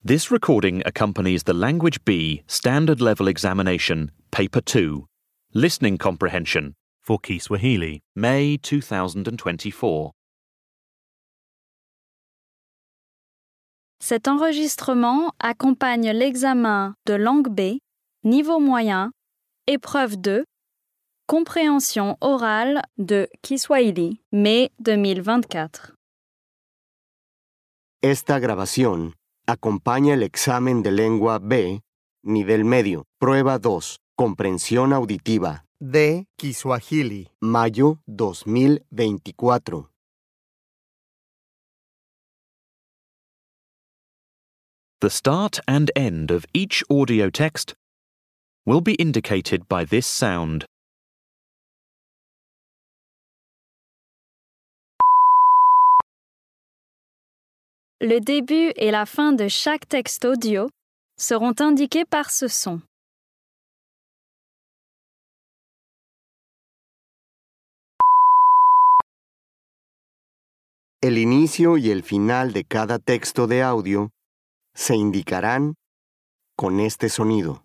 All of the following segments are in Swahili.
This recording accompanies the Language B Standard Level Examination, Paper 2, Listening Comprehension, for Kiswahili. May 2024. Cet enregistrement accompagne l'examen de langue B, niveau moyen, épreuve 2, compréhension orale de Kiswahili, mai 2024. Esta grabación acompaña el examen de lengua B, nivel medio, prueba 2, comprensión auditiva, de Kiswahili. mayo 2024. The start and end of each audio text will be indicated by this sound. Le début et la fin de chaque texte audio seront indiqués par ce son. El inicio y el final de cada texto de audio se indicarán con este sonido.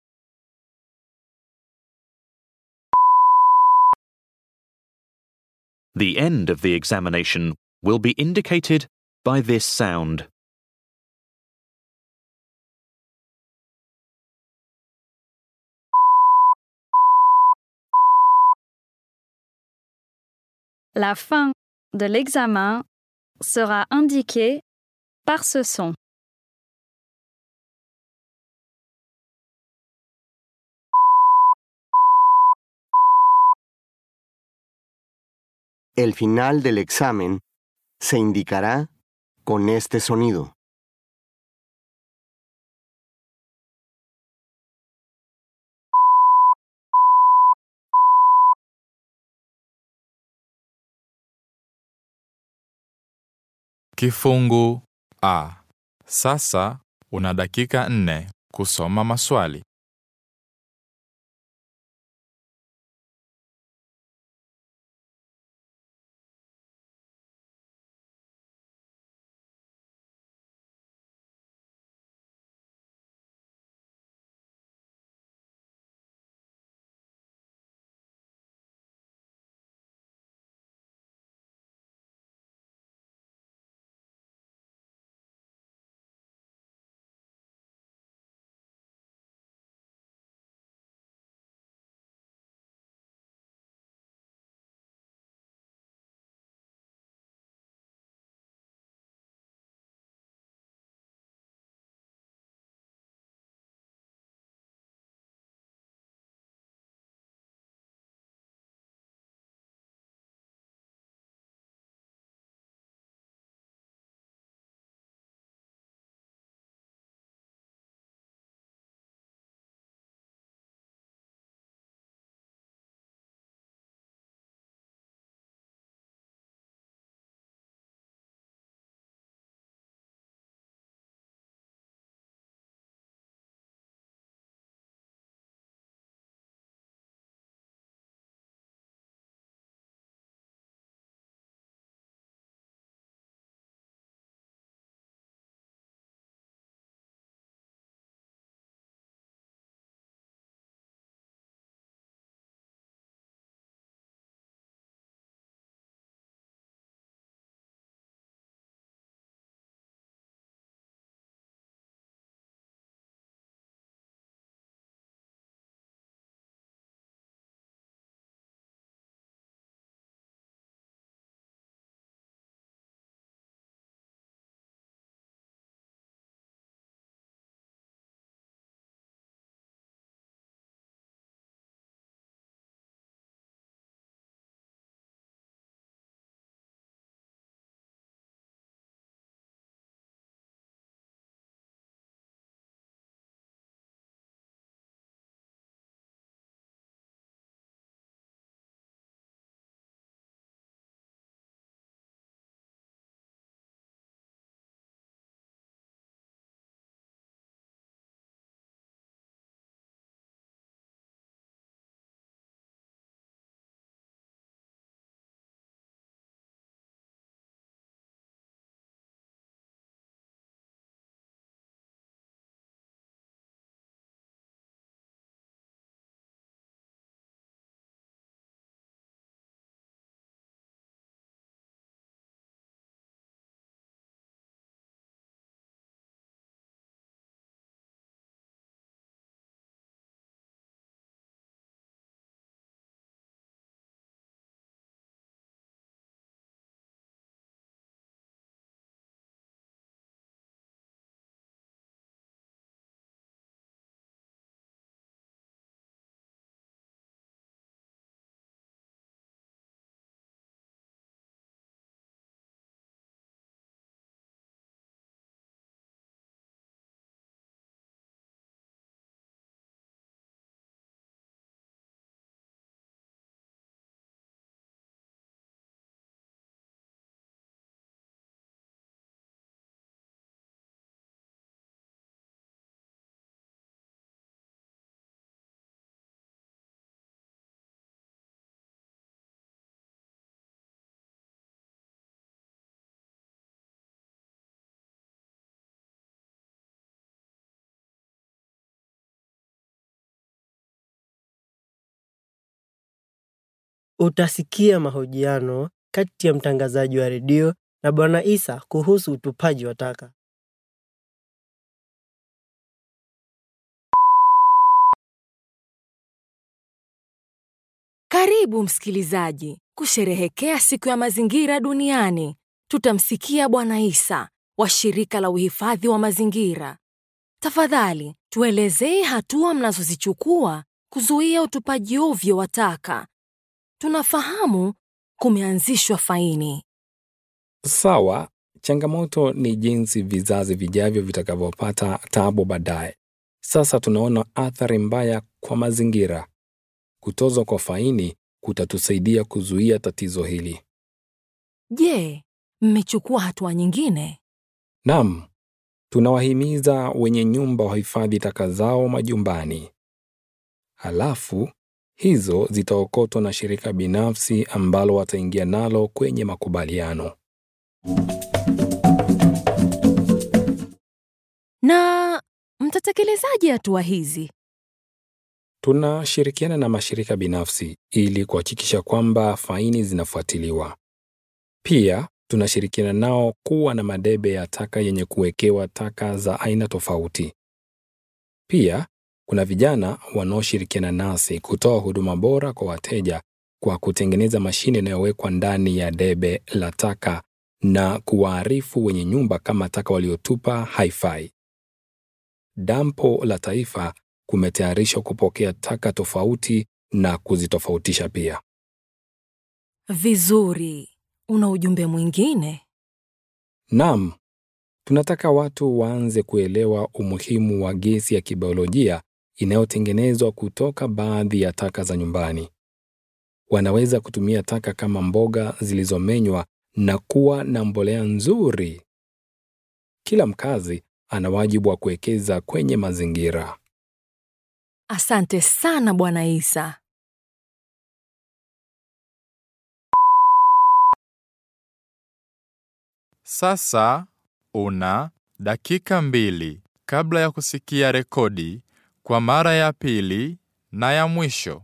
The end of the examination will be indicated by this sound. La fin de l'examen sera indiquée par ce son. El final del examen se indicará con este sonido. Kifungu A. Sasa una dakika nne kusoma maswali. utasikia mahojiano kati ya mtangazaji wa redio na Bwana Isa kuhusu utupaji wa taka. Karibu msikilizaji kusherehekea siku ya mazingira duniani. Tutamsikia Bwana Isa wa shirika la uhifadhi wa mazingira. Tafadhali tuelezee hatua mnazozichukua kuzuia utupaji ovyo wa taka. Tunafahamu kumeanzishwa faini. Sawa, changamoto ni jinsi vizazi vijavyo vitakavyopata tabu baadaye. Sasa tunaona athari mbaya kwa mazingira. Kutozwa kwa faini kutatusaidia kuzuia tatizo hili. Je, mmechukua hatua nyingine? Naam, tunawahimiza wenye nyumba wahifadhi taka zao majumbani. Halafu hizo zitaokotwa na shirika binafsi ambalo wataingia nalo kwenye makubaliano. Na mtatekelezaje hatua hizi? Tunashirikiana na mashirika binafsi ili kuhakikisha kwamba faini zinafuatiliwa. Pia tunashirikiana nao kuwa na madebe ya taka yenye kuwekewa taka za aina tofauti. Pia kuna vijana wanaoshirikiana nasi kutoa huduma bora kwa wateja kwa kutengeneza mashine inayowekwa ndani ya debe la taka na kuwaarifu wenye nyumba kama taka waliotupa haifai. Dampo la Taifa kumetayarishwa kupokea taka tofauti na kuzitofautisha pia. Vizuri. Una ujumbe mwingine? Naam, tunataka watu waanze kuelewa umuhimu wa gesi ya kibiolojia inayotengenezwa kutoka baadhi ya taka za nyumbani. Wanaweza kutumia taka kama mboga zilizomenywa na kuwa na mbolea nzuri. Kila mkazi ana wajibu wa kuwekeza kwenye mazingira. Asante sana Bwana Isa. Sasa una dakika mbili kabla ya kusikia rekodi kwa mara ya pili na ya mwisho.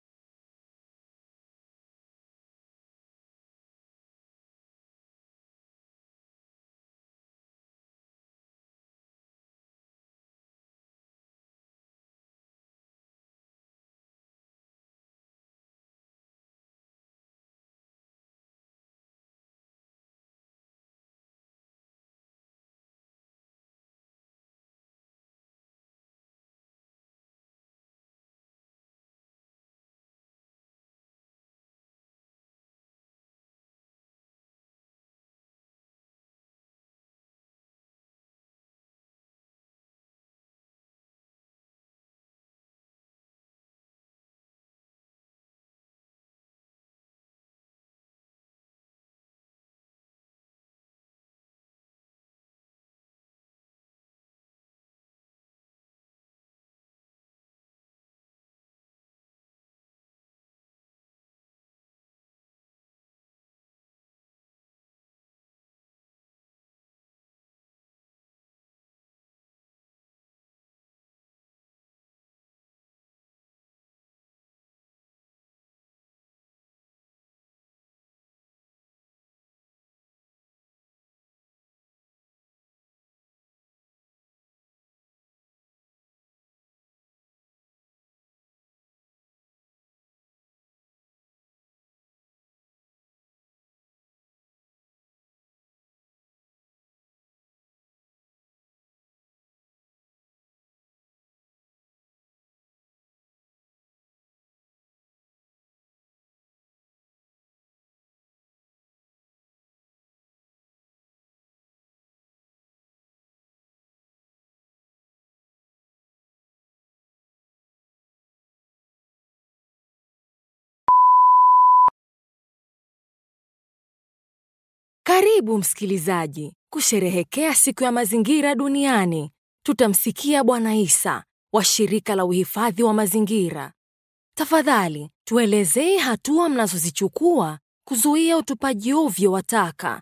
Karibu msikilizaji kusherehekea siku ya mazingira duniani. Tutamsikia Bwana Isa wa shirika la uhifadhi wa mazingira. Tafadhali tuelezee hatua mnazozichukua kuzuia utupaji ovyo wa taka.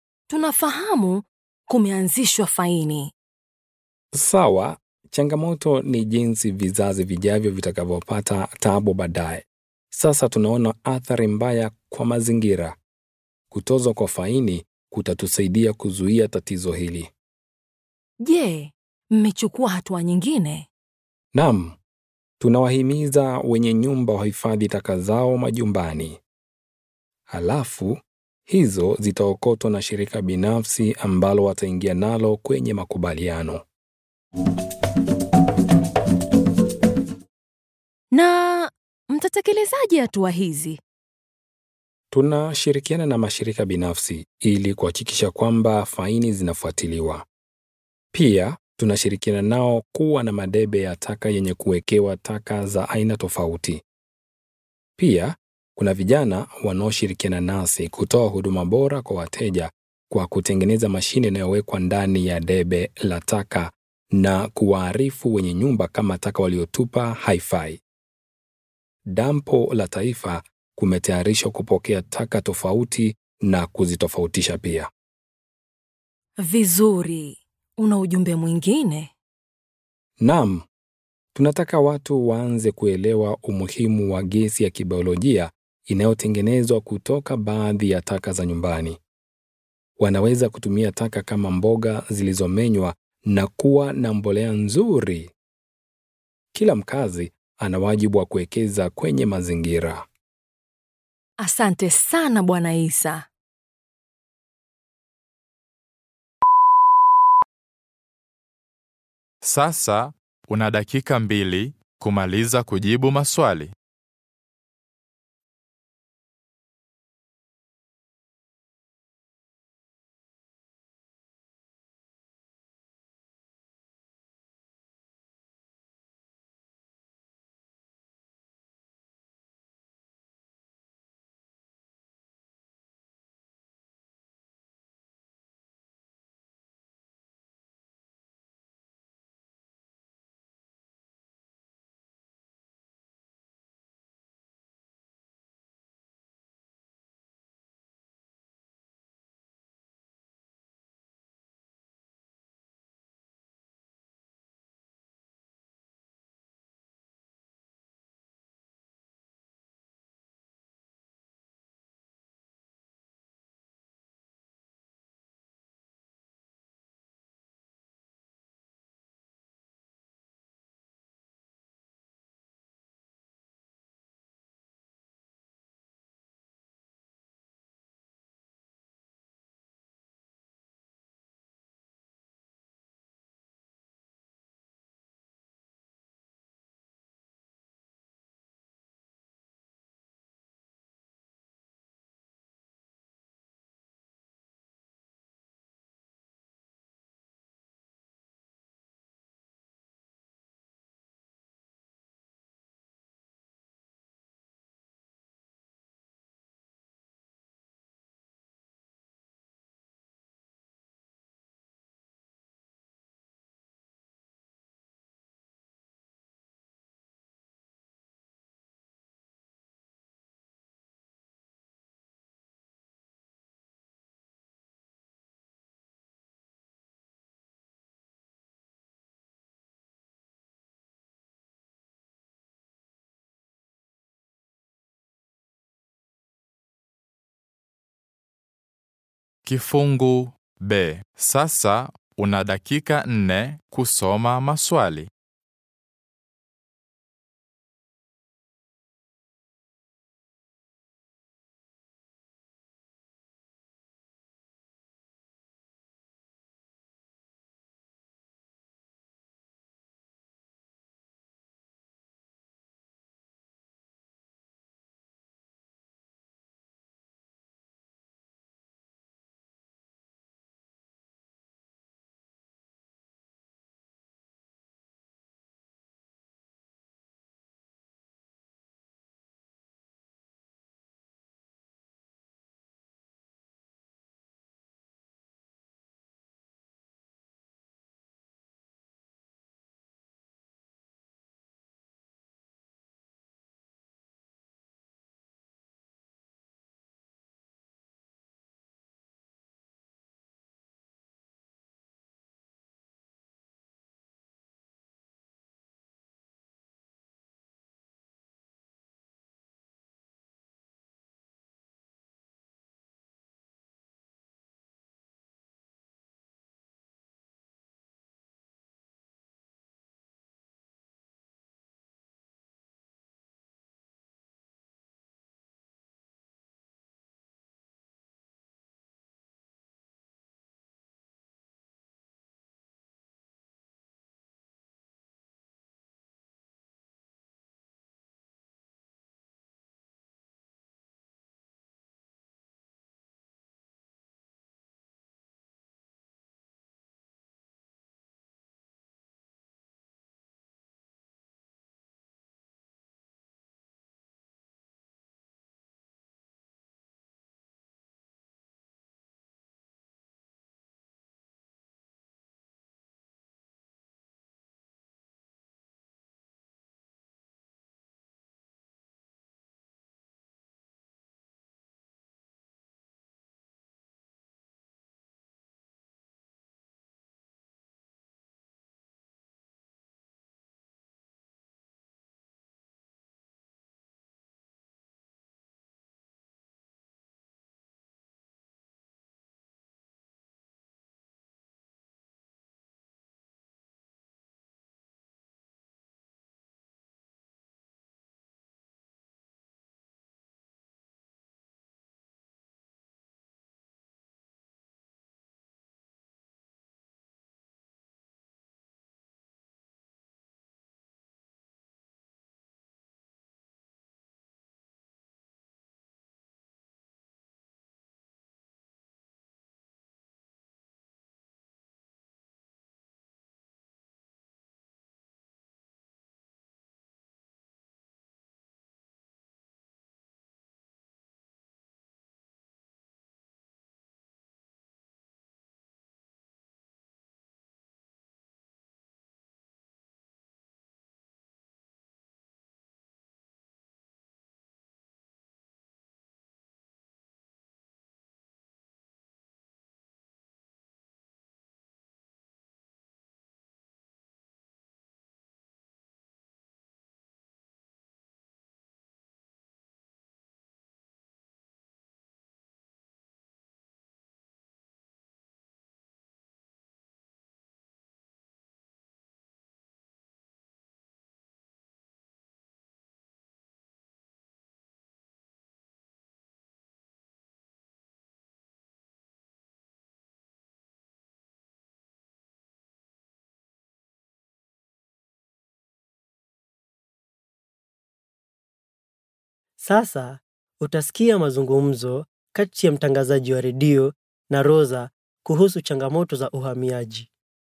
Tunafahamu kumeanzishwa faini. Sawa, changamoto ni jinsi vizazi vijavyo vitakavyopata tabu baadaye. Sasa tunaona athari mbaya kwa mazingira. Kutozwa kwa faini kutatusaidia kuzuia tatizo hili. Je, mmechukua hatua nyingine? Naam, tunawahimiza wenye nyumba wahifadhi taka zao majumbani. Halafu hizo zitaokotwa na shirika binafsi ambalo wataingia nalo kwenye makubaliano. Na mtatekelezaje hatua hizi? Tunashirikiana na mashirika binafsi ili kuhakikisha kwamba faini zinafuatiliwa. Pia tunashirikiana nao kuwa na madebe ya taka yenye kuwekewa taka za aina tofauti. Pia kuna vijana wanaoshirikiana nasi kutoa huduma bora kwa wateja kwa kutengeneza mashine inayowekwa ndani ya debe la taka na kuwaarifu wenye nyumba kama taka waliotupa haifai. Dampo la Taifa kumetayarishwa kupokea taka tofauti na kuzitofautisha pia. Vizuri. Una ujumbe mwingine? Naam, tunataka watu waanze kuelewa umuhimu wa gesi ya kibiolojia inayotengenezwa kutoka baadhi ya taka za nyumbani. Wanaweza kutumia taka kama mboga zilizomenywa na kuwa na mbolea nzuri. Kila mkazi ana wajibu wa kuwekeza kwenye mazingira. Asante sana Bwana Isa. Sasa una dakika mbili kumaliza kujibu maswali. Kifungu B. Sasa una dakika nne kusoma maswali. Sasa utasikia mazungumzo kati ya mtangazaji wa redio na Rosa kuhusu changamoto za uhamiaji.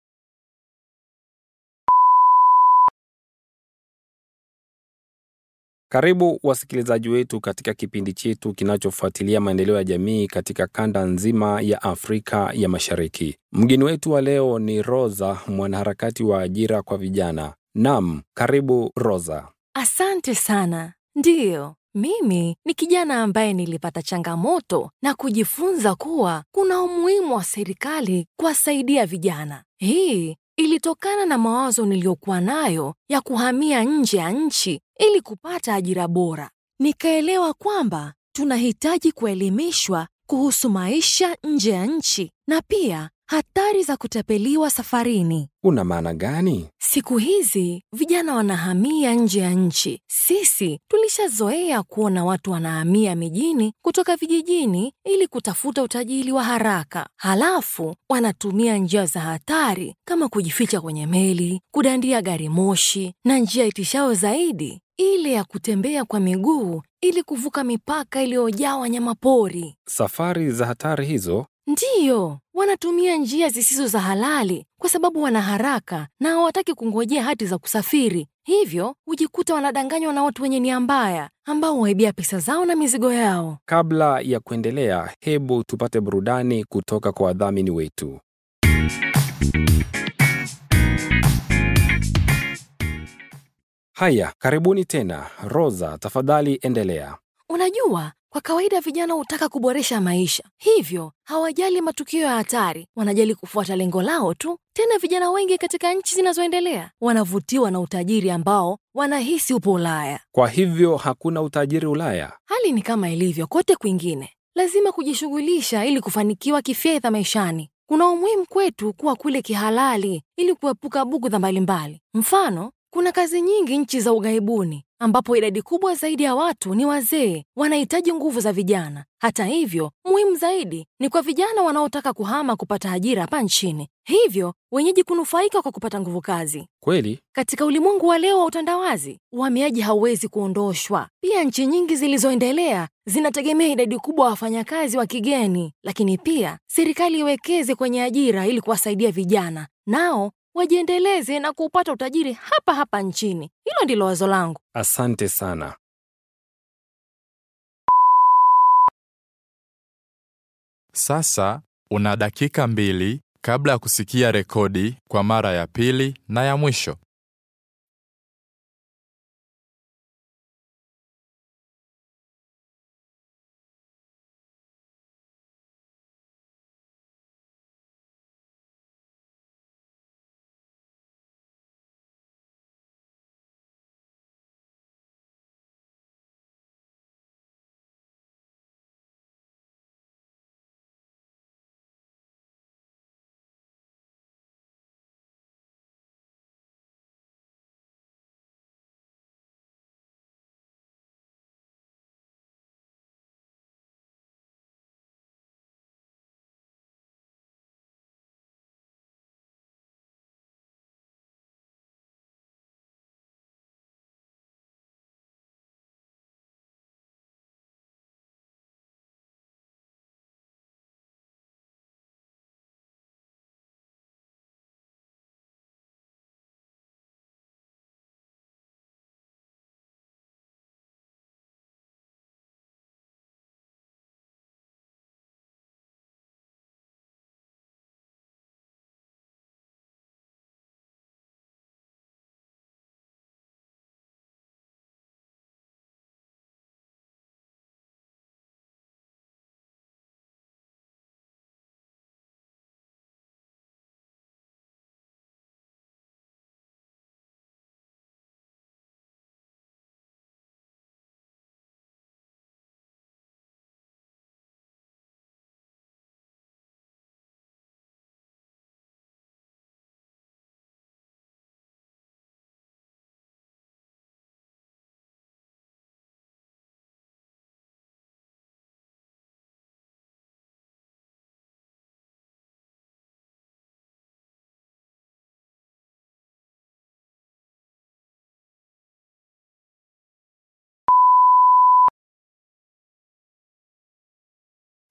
Karibu wasikilizaji wetu katika kipindi chetu kinachofuatilia maendeleo ya jamii katika kanda nzima ya Afrika ya Mashariki. Mgeni wetu wa leo ni Rosa, mwanaharakati wa ajira kwa vijana. Naam, karibu Rosa. Asante sana. Ndiyo, mimi ni kijana ambaye nilipata changamoto na kujifunza kuwa kuna umuhimu wa serikali kuwasaidia vijana. Hii ilitokana na mawazo niliyokuwa nayo ya kuhamia nje ya nchi ili kupata ajira bora. Nikaelewa kwamba tunahitaji kuelimishwa kuhusu maisha nje ya nchi na pia hatari za kutapeliwa safarini. Una maana gani? Siku hizi vijana wanahamia nje ya nchi. Sisi tulishazoea kuona watu wanahamia mijini kutoka vijijini ili kutafuta utajiri wa haraka, halafu wanatumia njia za hatari kama kujificha kwenye meli, kudandia gari moshi na njia itishao zaidi ile ya kutembea kwa miguu ili kuvuka mipaka iliyojaa wanyamapori. Safari za hatari hizo Ndiyo, wanatumia njia zisizo za halali kwa sababu wana haraka na hawataki kungojea hati za kusafiri. Hivyo hujikuta wanadanganywa na watu wenye nia mbaya ambao huwaibia pesa zao na mizigo yao. Kabla ya kuendelea, hebu tupate burudani kutoka kwa wadhamini wetu. Haya, karibuni tena. Rosa, tafadhali endelea. Unajua, kwa kawaida vijana hutaka kuboresha maisha, hivyo hawajali matukio ya hatari, wanajali kufuata lengo lao tu. Tena vijana wengi katika nchi zinazoendelea wanavutiwa na utajiri ambao wanahisi upo Ulaya. Kwa hivyo hakuna utajiri Ulaya? Hali ni kama ilivyo kote kwingine, lazima kujishughulisha ili kufanikiwa kifedha maishani. Kuna umuhimu kwetu kuwa kule kihalali ili kuepuka bugudha mbalimbali. Mfano, kuna kazi nyingi nchi za ughaibuni ambapo idadi kubwa zaidi ya watu ni wazee, wanahitaji nguvu za vijana. Hata hivyo, muhimu zaidi ni kwa vijana wanaotaka kuhama kupata ajira hapa nchini, hivyo wenyeji kunufaika kwa kupata nguvu kazi. Kweli? Katika ulimwengu wa leo wa utandawazi, uhamiaji hauwezi kuondoshwa. Pia nchi nyingi zilizoendelea zinategemea idadi kubwa ya wafanyakazi wa kigeni, lakini pia serikali iwekeze kwenye ajira ili kuwasaidia vijana nao wajiendeleze na kupata utajiri hapa hapa nchini. Hilo ndilo wazo langu. Asante sana. Sasa una dakika mbili kabla ya kusikia rekodi kwa mara ya pili na ya mwisho.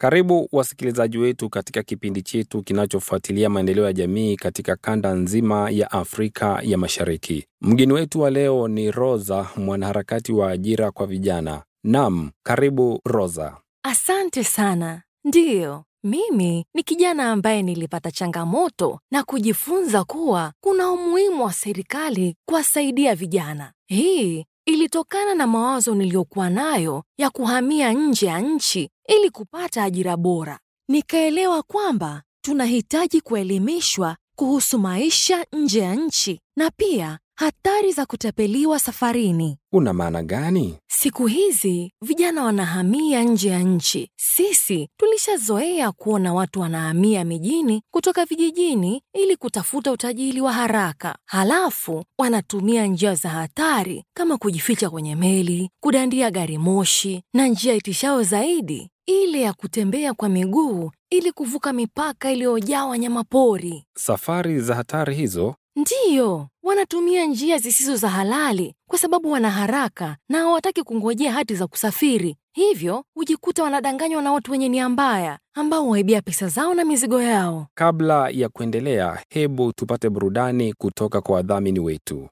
Karibu wasikilizaji wetu katika kipindi chetu kinachofuatilia maendeleo ya jamii katika kanda nzima ya Afrika ya Mashariki. Mgeni wetu wa leo ni Rosa, mwanaharakati wa ajira kwa vijana. Naam, karibu Rosa. Asante sana. Ndiyo, mimi ni kijana ambaye nilipata changamoto na kujifunza kuwa kuna umuhimu wa serikali kuwasaidia vijana. Hii ilitokana na mawazo niliyokuwa nayo ya kuhamia nje ya nchi ili kupata ajira bora. Nikaelewa kwamba tunahitaji kuelimishwa kuhusu maisha nje ya nchi na pia hatari za kutapeliwa safarini. Una maana gani? Siku hizi vijana wanahamia nje ya nchi. Sisi tulishazoea kuona watu wanahamia mijini kutoka vijijini ili kutafuta utajiri wa haraka, halafu wanatumia njia za hatari kama kujificha kwenye meli, kudandia gari moshi na njia itishao zaidi ile ya kutembea kwa miguu ili kuvuka mipaka iliyojaa wanyamapori. Safari za hatari hizo Ndiyo, wanatumia njia zisizo za halali kwa sababu wana haraka na hawataki kungojea hati za kusafiri. Hivyo hujikuta wanadanganywa na watu wenye nia mbaya ambao waibia pesa zao na mizigo yao. Kabla ya kuendelea, hebu tupate burudani kutoka kwa wadhamini wetu.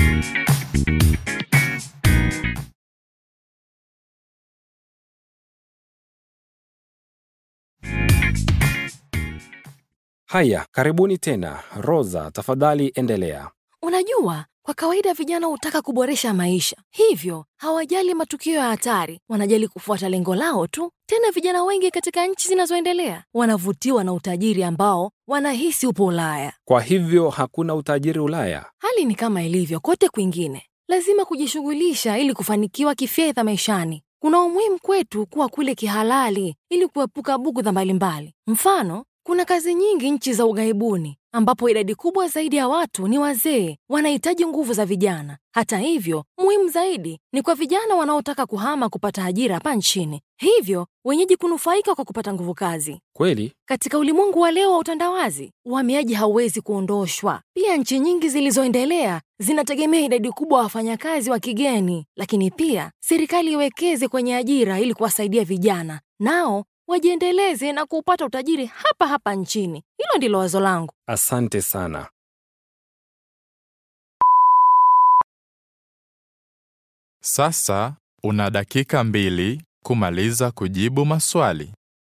Haya, karibuni tena. Rosa, tafadhali endelea. Unajua, kwa kawaida vijana hutaka kuboresha maisha, hivyo hawajali matukio ya hatari, wanajali kufuata lengo lao tu. Tena vijana wengi katika nchi zinazoendelea wanavutiwa na utajiri ambao wanahisi upo Ulaya. Kwa hivyo hakuna utajiri Ulaya? Hali ni kama ilivyo kote kwingine, lazima kujishughulisha ili kufanikiwa kifedha maishani. Kuna umuhimu kwetu kuwa kule kihalali ili kuepuka bugudha mbalimbali. Mfano, kuna kazi nyingi nchi za ughaibuni ambapo idadi kubwa zaidi ya watu ni wazee, wanahitaji nguvu za vijana. Hata hivyo, muhimu zaidi ni kwa vijana wanaotaka kuhama kupata ajira hapa nchini, hivyo wenyeji kunufaika kwa kupata nguvu kazi. Kweli? Katika ulimwengu wa leo wa utandawazi, uhamiaji hauwezi kuondoshwa. Pia nchi nyingi zilizoendelea zinategemea idadi kubwa ya wafanyakazi wa kigeni, lakini pia serikali iwekeze kwenye ajira ili kuwasaidia vijana nao wajiendeleze na kupata utajiri hapa hapa nchini. Hilo ndilo wazo langu. Asante sana. Sasa una dakika mbili kumaliza kujibu maswali.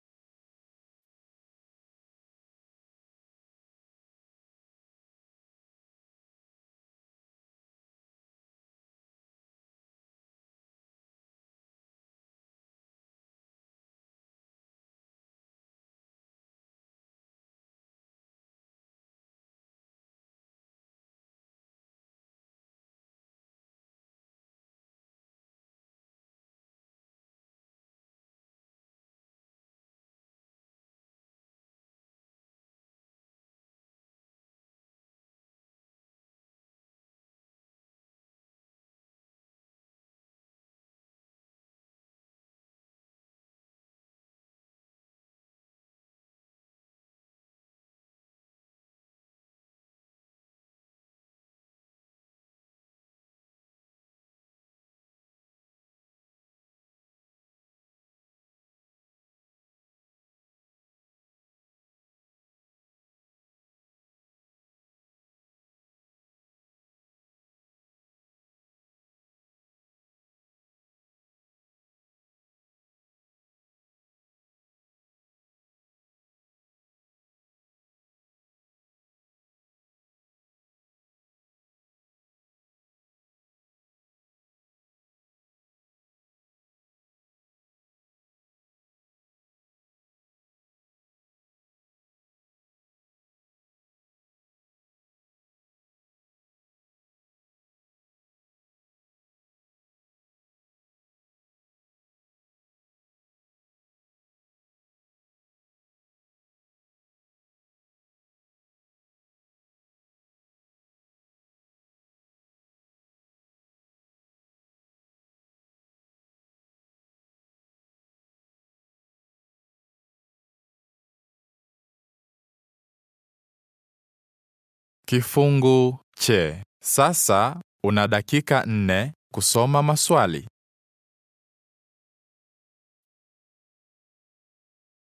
Kifungu che. Sasa una dakika nne kusoma maswali.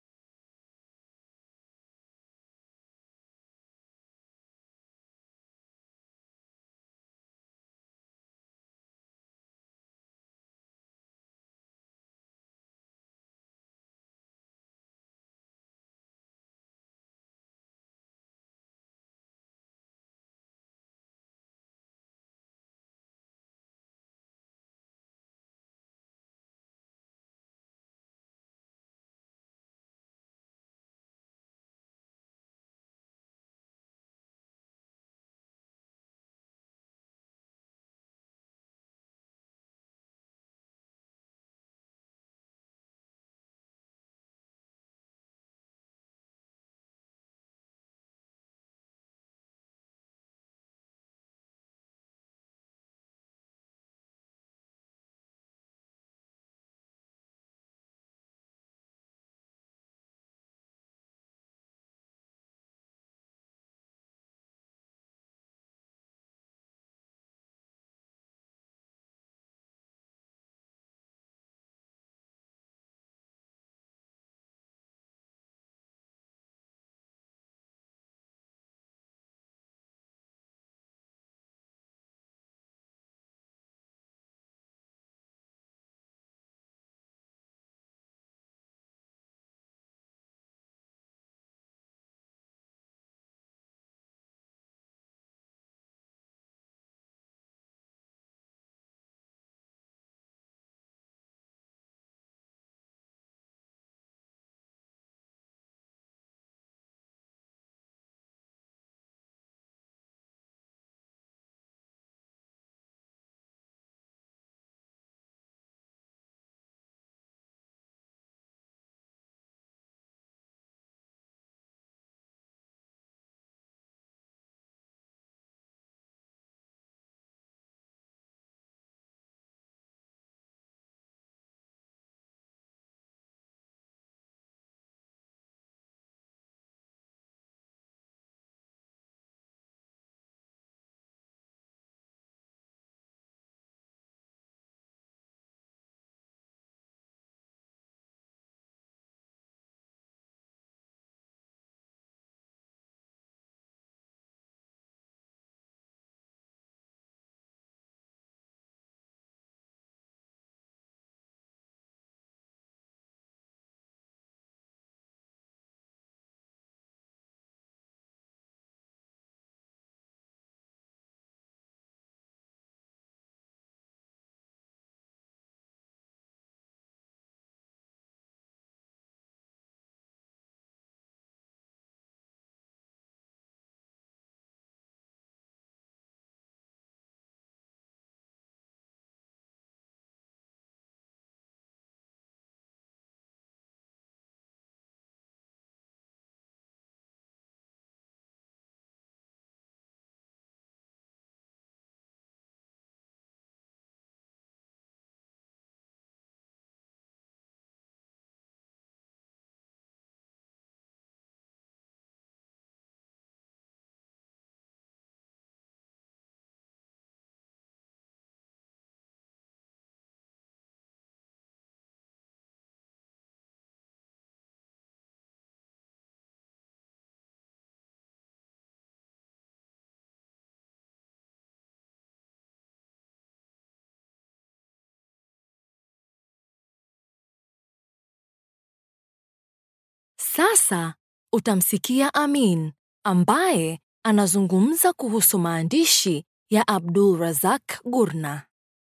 Sasa utamsikia Amin ambaye anazungumza kuhusu maandishi ya Abdul Razak Gurna.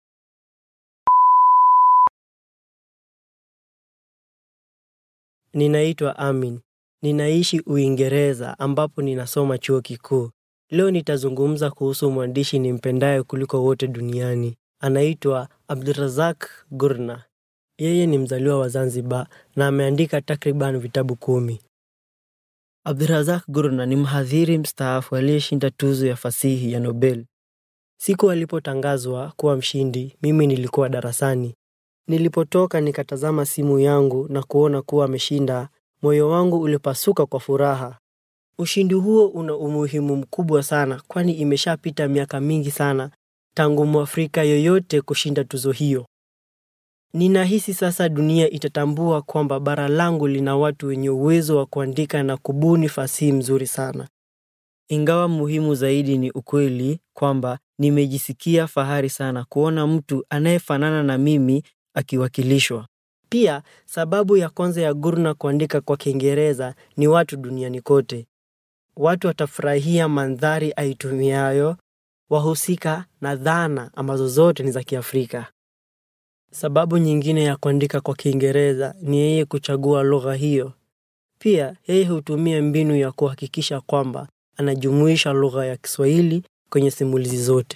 Ninaitwa Amin. Ninaishi Uingereza ambapo ninasoma chuo kikuu. Leo nitazungumza kuhusu mwandishi nimpendaye kuliko wote duniani. Anaitwa Abdurazak Gurna. Yeye ni mzaliwa wa Zanzibar na ameandika takriban vitabu kumi. Abdurazak Gurna ni mhadhiri mstaafu aliyeshinda tuzo ya fasihi ya Nobel. Siku alipotangazwa kuwa mshindi, mimi nilikuwa darasani. Nilipotoka nikatazama simu yangu na kuona kuwa ameshinda, moyo wangu ulipasuka kwa furaha. Ushindi huo una umuhimu mkubwa sana, kwani imeshapita miaka mingi sana tangu Mwafrika yoyote kushinda tuzo hiyo. Ninahisi sasa dunia itatambua kwamba bara langu lina watu wenye uwezo wa kuandika na kubuni fasihi mzuri sana. Ingawa muhimu zaidi ni ukweli kwamba nimejisikia fahari sana kuona mtu anayefanana na mimi akiwakilishwa. Pia sababu ya kwanza ya Gurna kuandika kwa Kiingereza ni watu duniani kote. Watu watafurahia mandhari aitumiayo, wahusika na dhana ambazo zote ni za Kiafrika. Sababu nyingine ya kuandika kwa Kiingereza ni yeye kuchagua lugha hiyo. Pia yeye hutumia mbinu ya kuhakikisha kwamba anajumuisha lugha ya Kiswahili kwenye simulizi zote.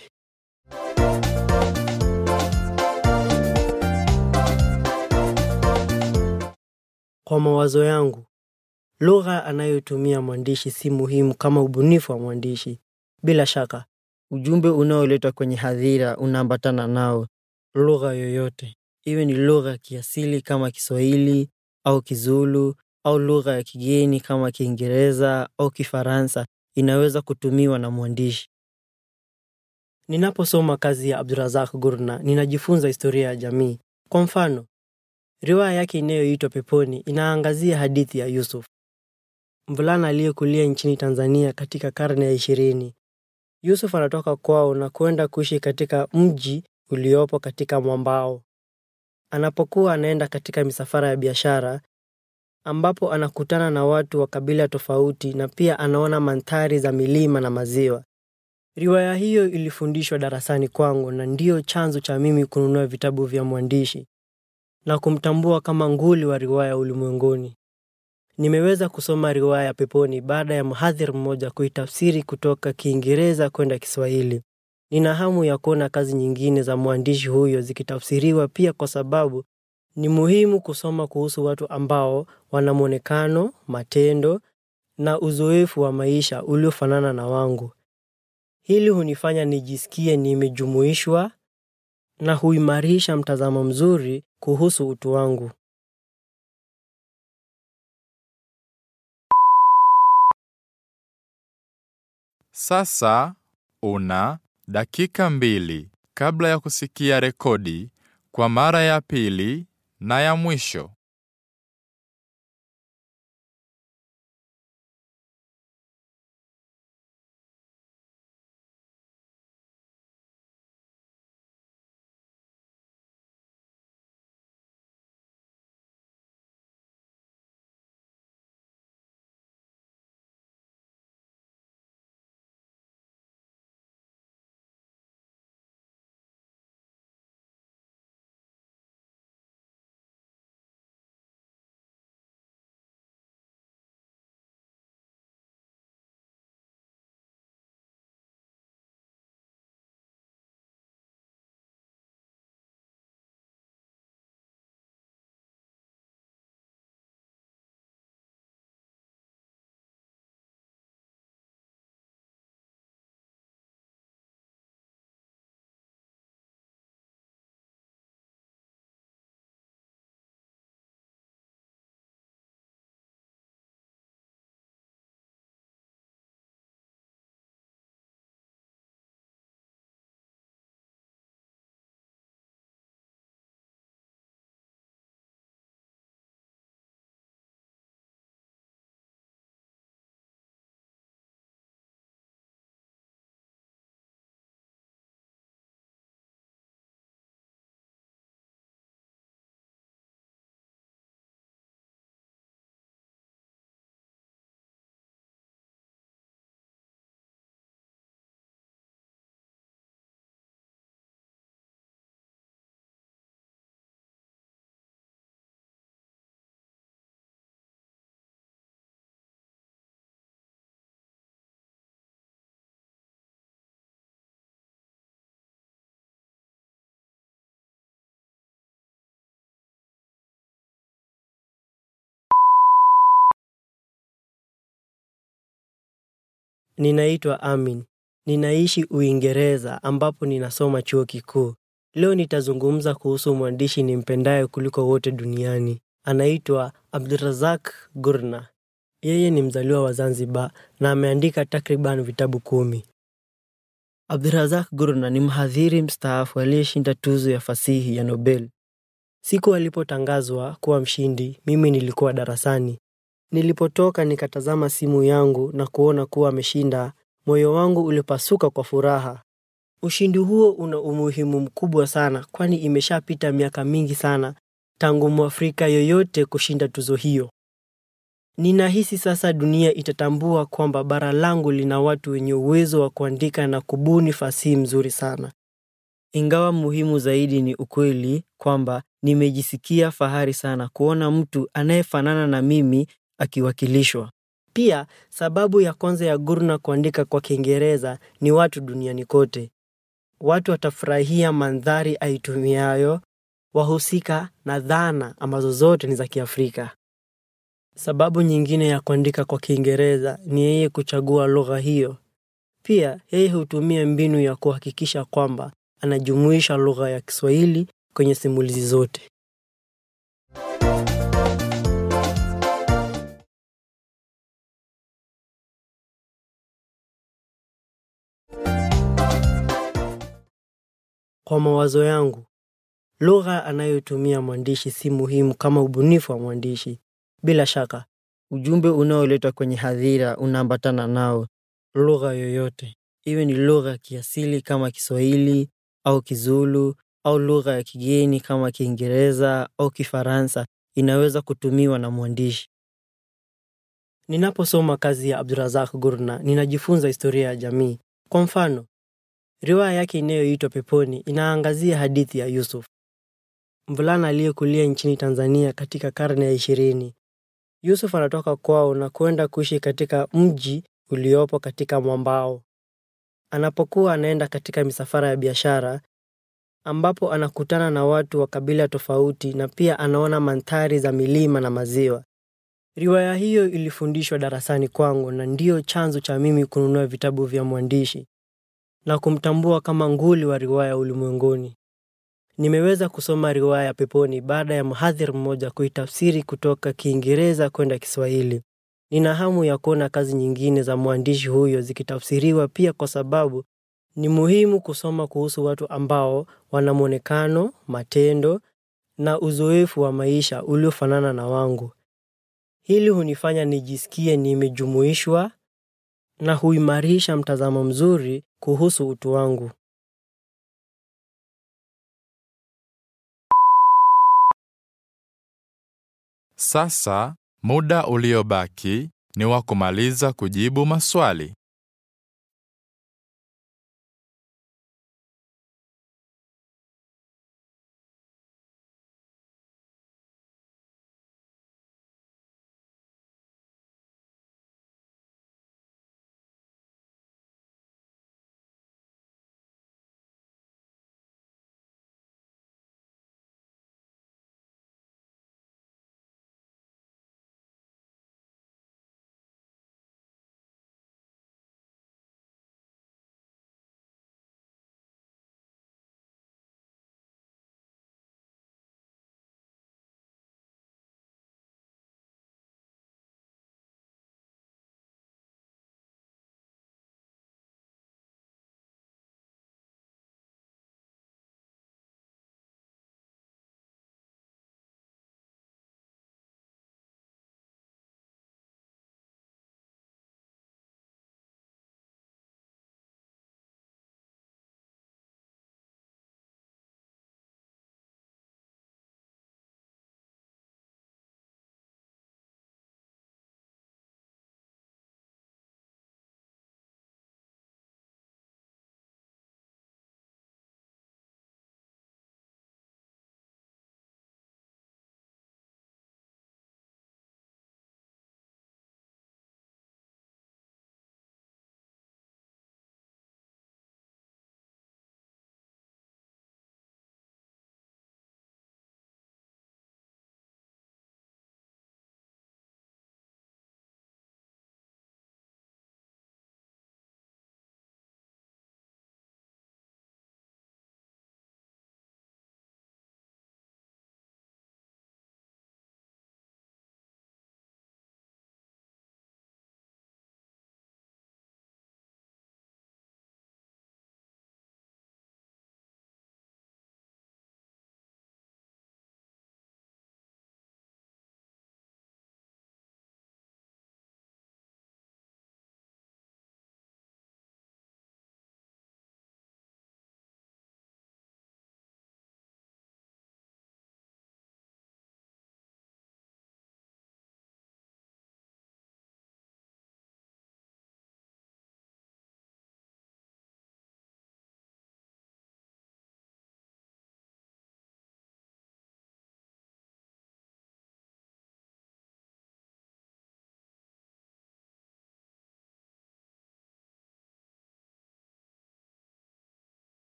Kwa mawazo yangu, lugha anayotumia mwandishi si muhimu kama ubunifu wa mwandishi. Bila shaka, ujumbe unaoletwa kwenye hadhira unaambatana nao. Lugha yoyote, iwe ni lugha ya kiasili kama Kiswahili au Kizulu au lugha ya kigeni kama Kiingereza au Kifaransa, inaweza kutumiwa na mwandishi. Ninaposoma kazi ya Abdurazak Gurna, ninajifunza historia ya jamii. Kwa mfano, riwaya yake inayoitwa Peponi inaangazia hadithi ya Yusuf, mvulana aliyekulia nchini Tanzania katika karne ya ishirini. Yusuf anatoka kwao na kwenda kuishi katika mji uliopo katika mwambao. Anapokuwa anaenda katika misafara ya biashara, ambapo anakutana na watu wa kabila tofauti na pia anaona mandhari za milima na maziwa. Riwaya hiyo ilifundishwa darasani kwangu na ndiyo chanzo cha mimi kununua vitabu vya mwandishi na kumtambua kama nguli wa riwaya ulimwenguni. Nimeweza kusoma riwaya ya Peponi baada ya mhadhiri mmoja kuitafsiri kutoka Kiingereza kwenda Kiswahili. Nina hamu ya kuona kazi nyingine za mwandishi huyo zikitafsiriwa pia, kwa sababu ni muhimu kusoma kuhusu watu ambao wana mwonekano, matendo na uzoefu wa maisha uliofanana na wangu. Hili hunifanya nijisikie nimejumuishwa na huimarisha mtazamo mzuri kuhusu utu wangu. Sasa una dakika mbili kabla ya kusikia rekodi kwa mara ya pili na ya mwisho. Ninaitwa Amin. Ninaishi Uingereza ambapo ninasoma chuo kikuu. Leo nitazungumza kuhusu mwandishi nimpendaye kuliko wote duniani. Anaitwa Abdurazak Gurna. Yeye ni mzaliwa wa Zanzibar na ameandika takriban vitabu kumi. Abdurazak Gurna ni mhadhiri mstaafu aliyeshinda tuzo ya fasihi ya Nobel. Siku alipotangazwa kuwa mshindi, mimi nilikuwa darasani. Nilipotoka nikatazama simu yangu na kuona kuwa ameshinda, moyo wangu ulipasuka kwa furaha. Ushindi huo una umuhimu mkubwa sana, kwani imeshapita miaka mingi sana tangu Mwafrika yoyote kushinda tuzo hiyo. Ninahisi sasa dunia itatambua kwamba bara langu lina watu wenye uwezo wa kuandika na kubuni fasihi mzuri sana. Ingawa muhimu zaidi ni ukweli kwamba nimejisikia fahari sana kuona mtu anayefanana na mimi akiwakilishwa. Pia sababu ya kwanza ya Gurna kuandika kwa Kiingereza ni watu duniani kote. Watu watafurahia mandhari aitumiayo, wahusika na dhana ambazo zote ni za Kiafrika. Sababu nyingine ya kuandika kwa Kiingereza ni yeye kuchagua lugha hiyo. Pia yeye hutumia mbinu ya kuhakikisha kwamba anajumuisha lugha ya Kiswahili kwenye simulizi zote. Kwa mawazo yangu, lugha anayotumia mwandishi si muhimu kama ubunifu wa mwandishi. Bila shaka, ujumbe unaoletwa kwenye hadhira unaambatana nao. Lugha yoyote, iwe ni lugha ya kiasili kama Kiswahili au Kizulu au lugha ya kigeni kama Kiingereza au Kifaransa, inaweza kutumiwa na mwandishi. Ninaposoma kazi ya Abdurazak Gurna, ninajifunza historia ya jamii. Kwa mfano, riwaya yake inayoitwa Peponi inaangazia hadithi ya Yusuf, mvulana aliyekulia nchini Tanzania katika karne ya ishirini. Yusuf anatoka kwao na kwenda kuishi katika mji uliopo katika mwambao. Anapokuwa anaenda katika misafara ya biashara, ambapo anakutana na watu wa kabila tofauti na pia anaona mandhari za milima na maziwa. Riwaya hiyo ilifundishwa darasani kwangu na ndiyo chanzo cha mimi kununua vitabu vya mwandishi na kumtambua kama nguli wa riwaya ulimwenguni. Nimeweza kusoma riwaya ya Peponi baada ya mhadhiri mmoja kuitafsiri kutoka Kiingereza kwenda Kiswahili. Nina hamu ya kuona kazi nyingine za mwandishi huyo zikitafsiriwa pia, kwa sababu ni muhimu kusoma kuhusu watu ambao wana mwonekano, matendo na uzoefu wa maisha uliofanana na wangu. Hili hunifanya nijisikie nimejumuishwa na huimarisha mtazamo mzuri kuhusu utu wangu. Sasa muda uliobaki ni wa kumaliza kujibu maswali.